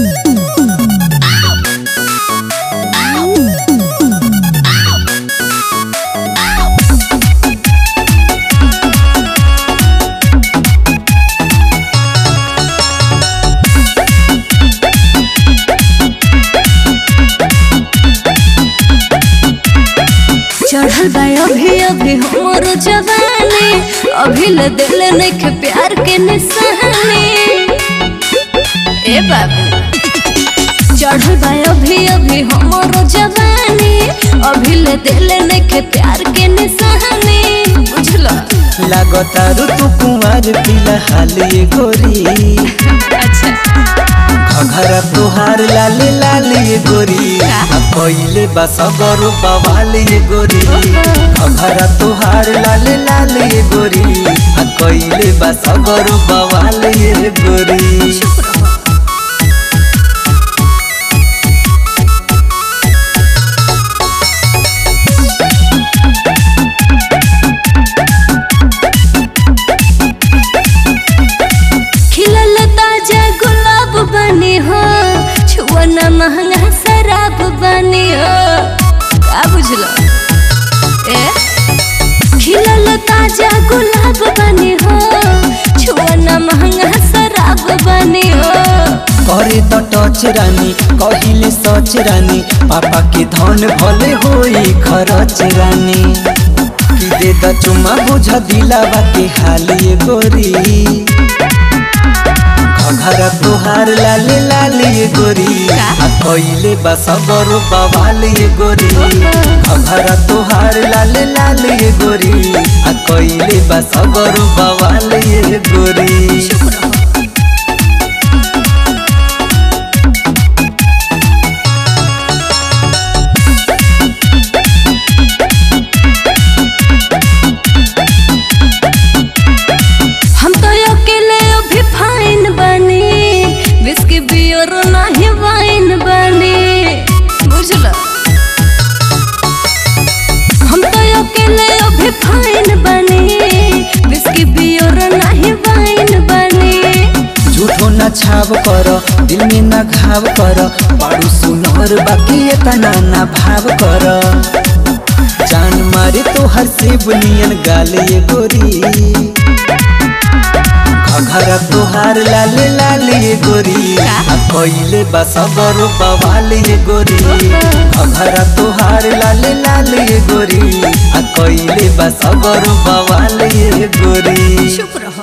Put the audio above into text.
चढ़ल बा अभी अभी हमर जवानी अभी ले दिल नइखे प्यार के निशानी ए बाबू चढ़ल बा अभी अभी हमर जवानी अभी ले दिल नइखे प्यार के निशानी बुझला लागतारू तू कुंवर फिलहाल ये गोरी अच्छा घघरा तोहार लाले लाले ये गोरी आ पहिले बा सगरो बवाल ये गोरी घघरा तोहार लाले लाले ये गोरी आ कइले बा सगरो बवाल ये गोरी चुप रहो खिलल ताजा गुलाब बनी हो छुअना महंगा शराब बनी हो का बुझलो ए खिलल ताजा गुलाब बनी हो छुअना महंगा शराब बनी हो करे त टच रानी कहिले सच रानी पापा के धन भले होई खरच रानी कि दे द चुमा बुझ दिलावा के हाल ये गोरी घघरा तोहार लाले लाले ये गोरी आ कइले बा सगरो बवाल ये गोरी घघरा तोहार लाले लाले ये गोरी आ कइले बा सगरो बवाल ये गोरी चुप रहो हम तो अकेले अभी फाइन बनी बिस्की बियर नहीं वाइन बनी बुझल हम तो अकेले अभी फाइन बनी बिस्की बियर नहीं वाइन बनी झूठो न छाव कर दिल में न घाव कर पाड़ू सुनर बाकी तना न भाव कर जान मारे तो हर से बुनियन गाल ये गोरी घघरा तोहार लाले लाले ये गोरी आ कइले बा सगरो बवाल ये गोरी घघरा तोहार लाले लाले ये गोरी आ कइले बा सगरो बवाल ये गोरी चुप रहो